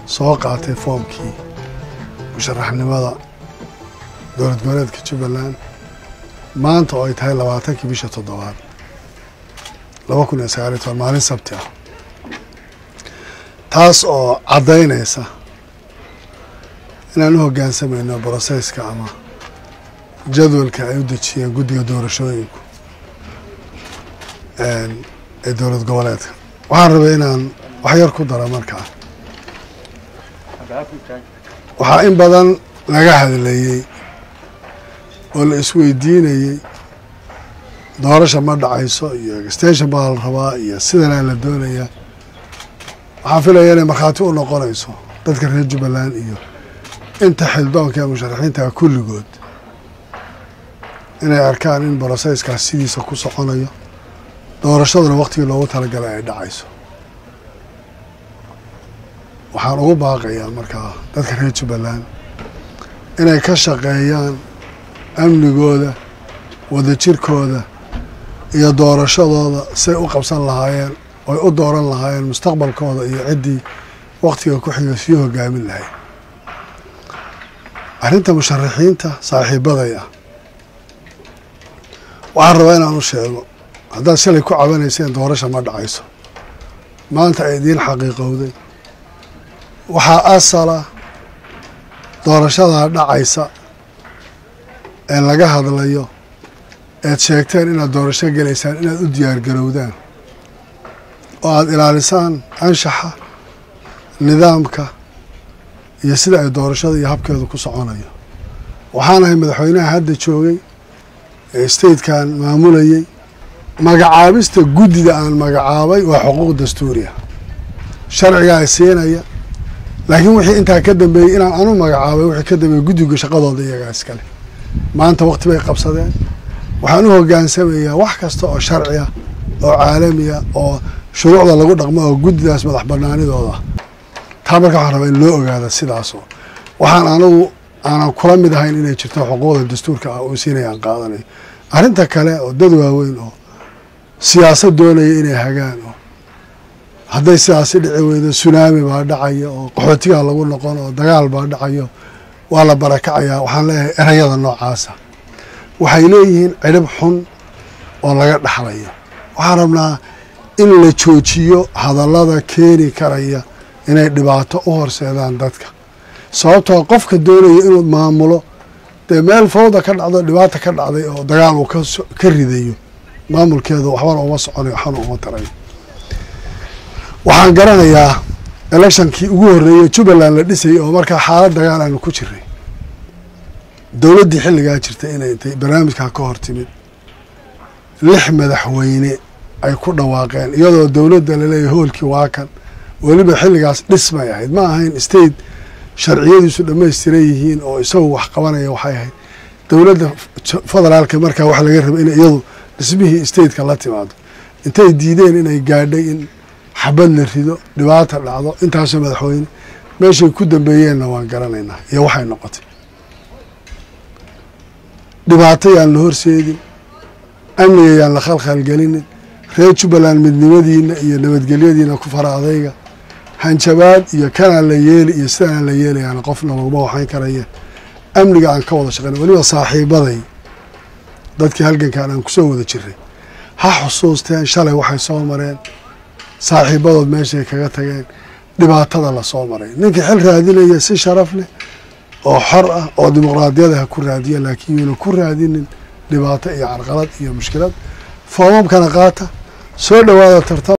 soo qaatay foomkii musharaxnimada dowlad goboleedka jubbaland maanta oo ay tahay labaatankii bisha toddobaad laba kun iyo sagaaliyo toban maalin sabti ah taas oo caddaynaysa inaan u hoggaansamayno brosesska ama jadwalka ay u dejiyeen guddiga doorashooyinku ee dowlad goboleedka waxaan rabay inaan wax yar ku daro markaa waxaa in badan laga hadlayey oo la isweydiinayey doorasha ma dhacayso iyo extension baa la rabaa iyo sidanaa la doonayaa waxaan filaya inay markhaati u noqonayso dadka reer jubbaland iyo inta xildoonka ee musharaxiinta kulligood inay arkaan in broseyskaas sidiisa ku soconayo doorashaduna waktigii loogu talagalay ay dhacayso waxaan ugu baaqayaa markaa dadka reer jubbaland inay ka shaqeeyaan amnigooda wadajirkooda iyo doorashadooda say u qabsan lahaayeen oy u dooran lahaayeen mustaqbalkooda iyo ciddii waktiga ku xiga sii hogaamin lahayd arrinta musharaxiinta saaxiibaday ah waxaan rabaa inaan u sheego haddaad shalay ku cabanayseen doorasha ma dhacayso maanta ay idiin xaqiiqowday waxaa asala doorashadaa dhacaysa ee laga hadlayo eed sheegteen inaad doorasho gelaysaan inaad u diyaargarowdaan oo aada ilaalisaan anshaxa nidaamka iyo sida ay doorashada iyo habkeedu ku soconayo waxaanahay madaxweynaha hadda joogay ee statekan maamulayey magacaabista guddida aan magacaabay waa xuquuq dastuuriya sharcigaa siinaya laakiin wixii intaa ka dambeeyey inaan anu magacaabay wixii ka dambeeyey guddiga shaqadooda iyagaa iskale maanta wakti bay qabsadeen waxaan u hogaansamayaa wax kasta oo sharci ah oo caalami ah oo shuruucda lagu dhaqmo oo guddidaas madax banaanidooda ah taa marka waxaan rabaa in loo ogaada sidaasoo waxaan anigu aanan kula mid ahayn inay jirto xuquuqda dastuurka ah oo siinaya aan qaadanayo arrinta kale oo dad waaweyn oo siyaasad doonaya inay hagaan oo hadday sidaasi dhici weydo sunaami baa dhacaya oo qaxootigaa lagu noqon oo dagaal baa dhacayo waa la barakacayaa waxaan leeyahay erayada noocaasa waxay leeyihiin cidhib xun oo laga dhaxlayo waxaan rabnaa in la joojiyo hadallada keeni karaya inay dhibaato u horseedaan dadka sababtoo qofka doonaya inuu maamulo dee meel fawda ka dhacdo dhibaata ka dhacday oo dagaal uu ka ridayo maamulkeedu waxbana uma soconayo waxbana uma tarayo waxaan garanayaa electionkii ugu horreeyey jubbaland la dhisayay oo markaa xaalad dagaal aanu ku jiray dowladdii xilligaa jirtay inay intay barnaamijkaa ka hor timid lix madaxweyne ay ku dhawaaqeen iyadoo dowladda laleeyahy hoolkii waa kan weliba xilligaas dhismay ahayd ma ahayn state sharciyadiisu dhammaystiran yihiin oo isagu wax qabanaya waxay ahayd dowladda federaalka markaa waxa laga rabay in iyadu dhismihii stateka la timaado intay diideen inay gaadhay in xabad la rido dhibaata dhacdo intaasoo madaxweyne meeshay ku dambeeyeenna waan garanaynaa iyo waxay noqotay dhibaato yaan la horseedin amniga yaan la khalkhalgelinin reer jubbaland midnimadiina iyo nabadgelyadiina ku fara adayga hanjabaad iyo kanaa la yeeli iyo sidanaan la yeelayaana qofna laguma waxayn karaya amniga aan ka wada shaqeyna weliba saaxiibaday dadkii halgankan aan kusoo wada jiray ha xusuusteen shalay waxay soo mareen saaxiibadood meeshay kaga tageen dhibaatada la soo maray ninkii xil raadinaya si sharaf leh oo xor ah oo dimuqraadiyada ha ku raadiya laakiin yuuna ku raadinin dhibaato iyo carqalad iyo mushkilad foomamkana qaata soo dhowaada tartam